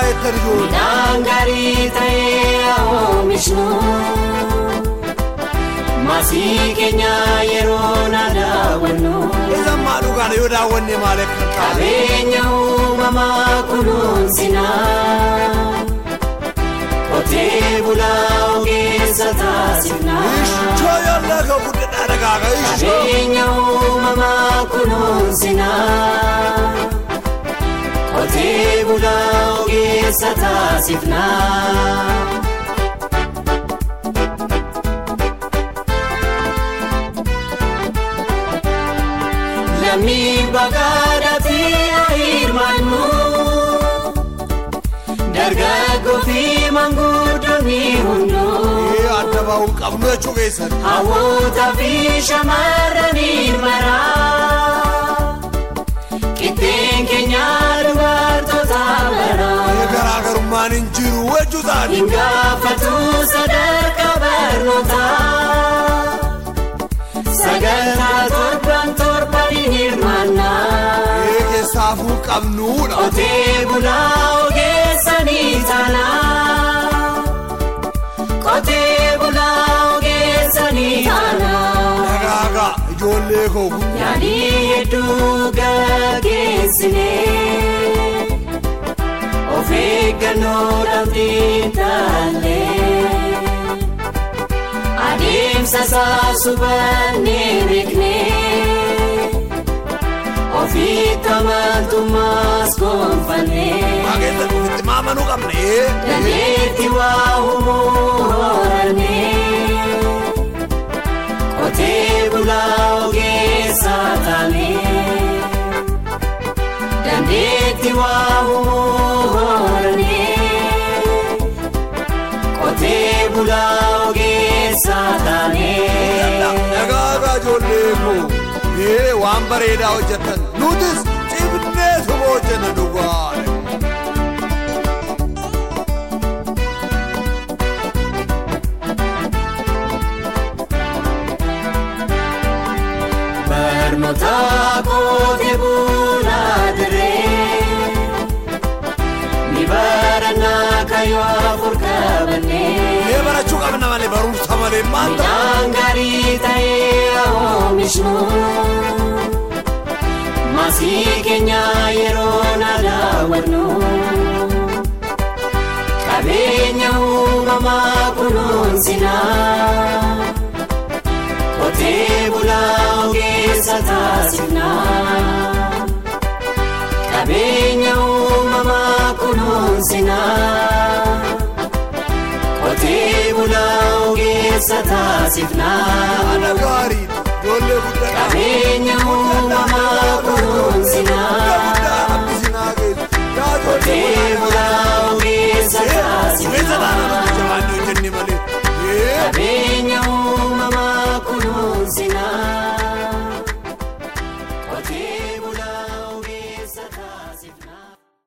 jettan ijoollee. Midhaan gaarii ta'ee oomishnu maasii keenya yeroo na daawwannu Isan maa dhugaan yoo daawwanne maal akka taa'e. qabeenya uumamaa kunuunsina qotee bulaa ogeessa taasifna Ishoo yoolla ka guddadhaa dhagaaga ishoo. qabeenya uumamaa kunuunsina qotee bulaa ogeessa taasifna. Lammii bagaadhaatti hirmaannu dargaggoo fi manguddoonni hunduu Ee adda bahuun qabnu jechuu keessan. hawwootaa fi shamarraniin maraa qixxeen keenya dubartoota maraa Ee garaagarummaan hin jiru jechuu isaani. hin gaafatu sadarkaa barnootaa sagantaa torban torbaniin hirmaannaa. Ee keessaafuu qabnuudha. Qotee bulaa ogeessanii taanaa. Qotee bulaa ogeessanii taanaa. Dhagaaga ijoollee koo kun. Yaadii hedduu gaggeessinee. Of eeggannoodhaan xiinxallee. Adeemsa isaa subannee beeknee. Ofiitti amantummaas gonfannee. Bageessa dhufitti maamanuu qabna. Ee. Dandeetti waa uumuu horannee. Qotee bulaa ogeessa taanee. Dandeetti waa uumuu horannee. Qotee bulaa ogeessa taanee. Dhagaaga ijoollee koo. Ee waan bareedaa hojjetan. Nutis cimnee suma hojjenna dhugaa. Barnoota qotee bulaa dirree ni barannaa kayyoo afur qabannee Ee barachuu qabna malee barumsa malee maal ta'a? midhaan gaarii ta'ee oomishnu maasii keenya yeroo na daawwannu qabeenya uumamaa kunuunsina. Qotee bulaa ogeessa taasifna. Qabeenya uumamaa kunuunsina. Qotee bulaa ogeessa taasifna. Haadha gaarii ijoollee guddaa. Qabeenya uumamaa kunuunsina. Guddaa guddaa abbisinaa geessu. Yaa ijoollee Qotee bulaa